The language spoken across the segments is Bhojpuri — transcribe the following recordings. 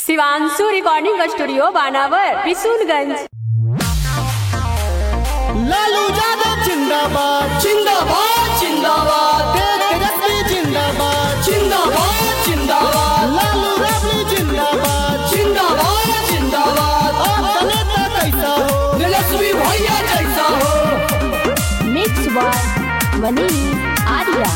शिवांशु रिकॉर्डिंग स्टूडियो बानावर बिशुनगंज लालू यादव जिंदाबाद जिंदाबाद जिंदाबाद तेज तेजस्वी जिंदाबाद जिंदाबाद जिंदाबाद लालू राबड़ी जिंदाबाद जिंदाबाद जिंदाबाद आपका नेता कैसा हो तेजस्वी भैया जैसा हो मिक्स वन वनी आर्या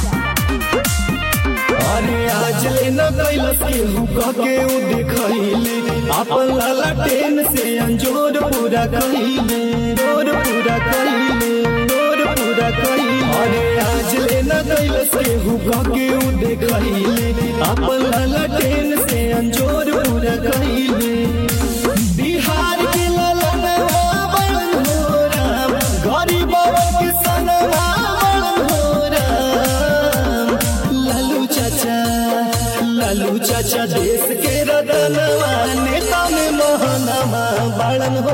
अरे आज लेना कैलस के हुक्का के उ दिखैले अपन लाला टेन से अंजोर पूरा कहिले जोर पूरा कहिले जोर पूरा कहिले अरे आज लेना कैलस के हुक्का के उ दिखैले अपन लाला टेन से अंजोर पूरा कहिले बिहार के ललनवा बड़न हो राम गरीबवा के सनवा बड़न हो राम लालू चाचा लालू चाचा देश के रतनवा नेता में मोहनवा बड़न हो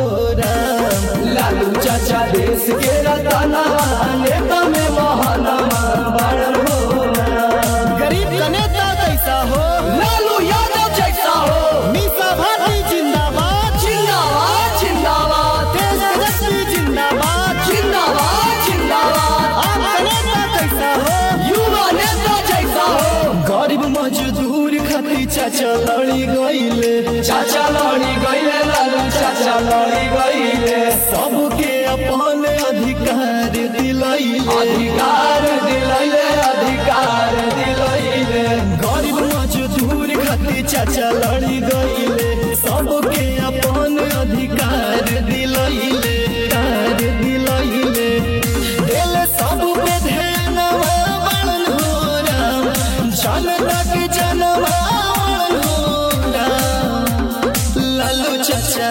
राम लालू चाचा देश के रतनवा नेता में महानवा बड़न हो गरीब का नेता कैसा हो लालू यादव जैसा हो मीसा भारती जिंदाबाद जिंदाबाद जिंदाबाद तेज तेजस्वी जिंदाबाद जिंदाबाद जिंदाबाद आपका नेता कैसा हो युवा नेता जैसा हो गरीब मजदूर खातिर चाचा लड़ी गईले चाचा लड़ी गईले लालू चाचा लड़ी गईले सबके अपन अधिकार दिलैले अधिकार दिलैले अधिकार दिलैले गरीब मजदूर खातिर चाचा लड़ी गईले सबके अपन अधिकार दिलैले कार दिलैले दिल सब पे ध्यानवा बड़न हो राम जनता के जनवा बड़न हो राम लालू चाचा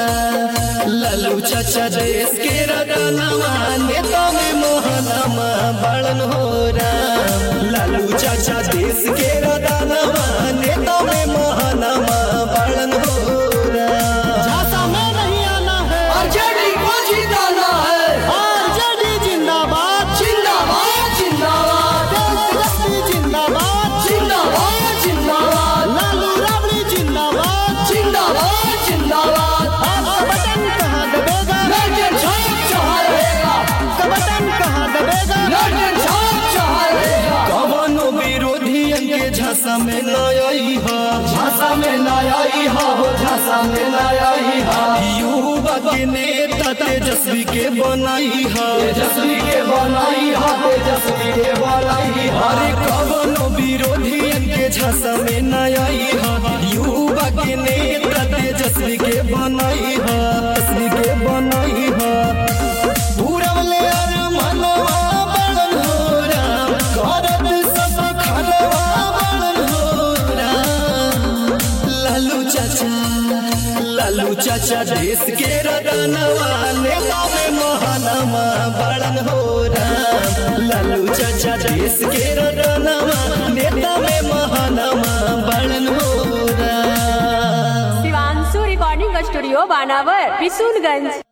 लालू चाचा देश के रतनवा नेता में मोहनवा बड़न हो राम लालू चाचा देश के रतनवा नेता में मोहनवा बड़न हो राम झांसा में नहीं आना है आरजेडी को जिताना है आरजेडी जिंदाबाद जिंदाबाद जिंदाबाद तेजस्वी जिंदाबाद जिंदाबाद जिंदाबाद लालू राबड़ी जिंदाबाद जिंदाबाद जिंदाबाद आपका बटन कहाँ दबेगा लड़के छाप चढ़ा रहेगा आपका बटन कहाँ दबेगा लड़के छाप चढ़ा रहेगा कवनो विरोधियन के झांसा में न आई हा झांसा में न आई हा हो झांसा में न आई हा युवा के नेता तेजस्वी के बनाई हा तेजस्वी के बनाई हा तेजस्वी के बनाई हा अरे कवनो विरोधियन के झांसा में न आई हा युवा के नेता तेजस्वी के बनाई हा तेजस्वी के बनाई हा पूरवले अर मनवा बड़न हो राम करत सब खरवा बड़न हो राम लालू चाचा लालू चाचा देश के रतनवा नेता में महानवा बड़न हो राम लालू चाचा देश के रतनवा नेता में महानवा बड़न हो राम शिवांशु रिकॉर्डिंग स्टूडियो बानावर बिशुनगंज